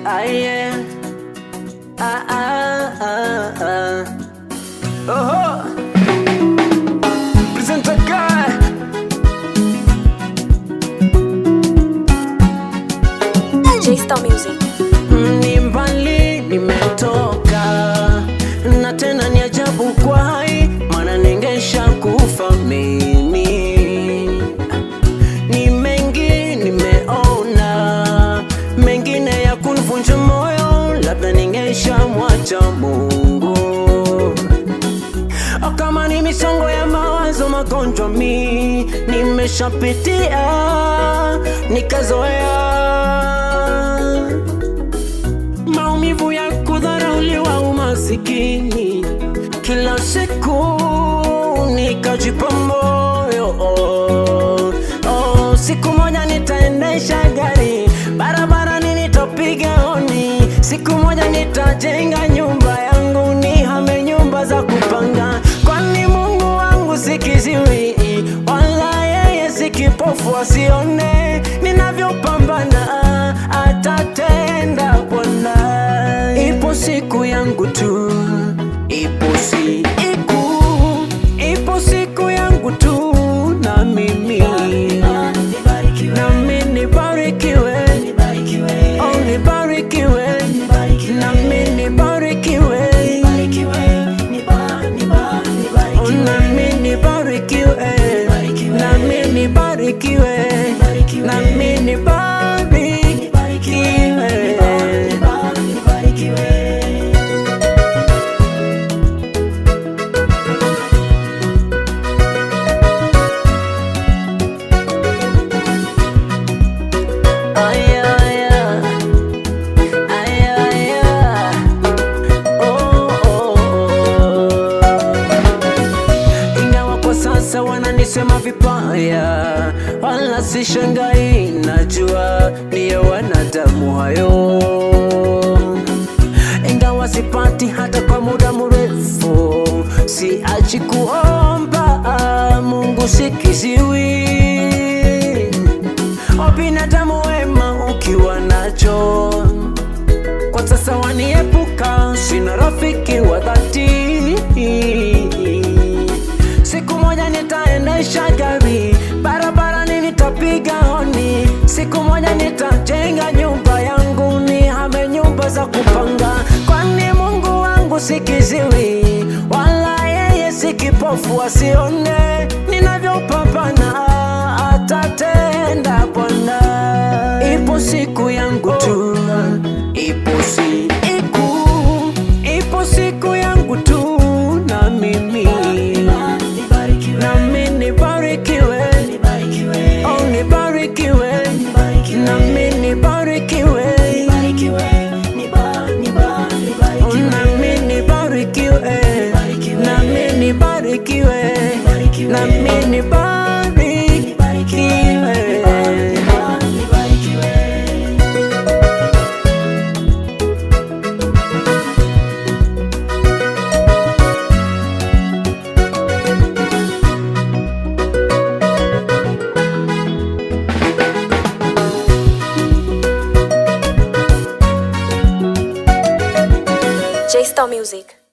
Ah, yeah. Ah, ah, ah, ah. Oho. Presenter guy. J-Star Music. Ni mbali nimetoka, na tena ni ajabu kwa hai, maana ningesha kufa mimi. Ni mengi nimeona, mengine ya kunivunja moyo, labda ningesha mwacha Mungu. O, kama ni misongo ya mawazo, magonjwa mi nimeshapitia, nikazoea maumivu ya kudharauliwa, umasikini kila siku, nikajipa moyo oh, oh, siku moja nitaendesha gari barabarani, nitapiga honi, siku moja nitajenga nyumba yangu, nihame nyumba za kupanga, kwani Mungu wangu si kiziwi wala yeye si kipofu, asione ninavyopambana, atatenda Bwana. Ipo siku yangu tu, ipo siku, ipo siku yangu tu, na mimi nami nibarikiwe, oh nibarikiwe, nami nibarikiwe, oh nami nibarikiwe, nami nibarikiwe, nami nibarikiwe. Aya, aya. Aya, aya. Oh, oh, oh. Ingawa kwa sasa wananisema vibaya, wala sishangai, najua ndiyo wanadamu hayo. Ingawa sipati hata kwa muda mrefu, siachi kuomba Mungu sikiziwi o binadamu wema ukiwa nacho kwa sasa waniepuka, sina rafiki wa dhati. Siku moja nitaendesha gari barabarani, nitapiga honi. Siku moja nitajenga nyumba yangu, nihame nyumba za kupanga, kwani Mungu wangu si kiziwi wala yeye si kipofu, asione ninavyopambana, atatenda Bwana. Ipo siku yangu tu, ipo siku, ipo siku yangu tu, na mimi nami nibarikiwe, oh nibarikiwe, nami nibarikiwe, oh nami nibarikiwe, nami nibarikiwe, nami nibarikiwe.